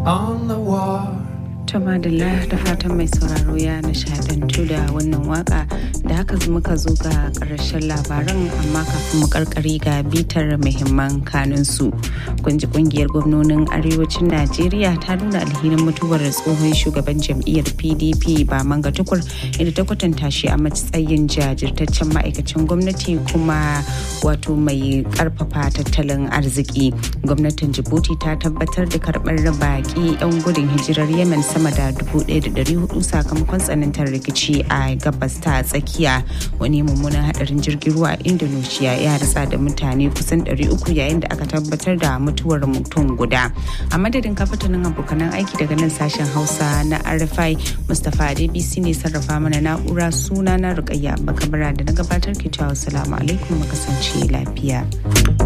on the wall. Tamadala da fatan mai sauraro ya nishadantu da wannan waka da haka muka zo ga ƙarshen labaran amma kafin mu karkari ga bitar muhimman kanunsu. Kunji kungiyar gwamnonin arewacin Najeriya ta nuna alhinin mutuwar tsohon shugaban jam'iyyar PDP ba manga tukur inda ta kwatanta shi a matsayin jajirtaccen ma'aikacin gwamnati kuma wato mai karfafa tattalin arziki. Gwamnatin Djibouti ta tabbatar da karɓar baƙi 'yan gudun hijirar Yemen sama da 1,400 sakamakon tsanantar rikici a gabas ta tsakiya wani mummunan hadarin jirgin ruwa a indonesia ya rasa da mutane kusan 300 yayin da aka tabbatar da mutuwar mutum guda a madadin kafatanin abokanan aiki daga nan sashen hausa na rfi mustapha adebisi ne sarrafa mana na'ura suna na rukayya bakabara da na gabatar ke cewa salamu alaikum kasance lafiya.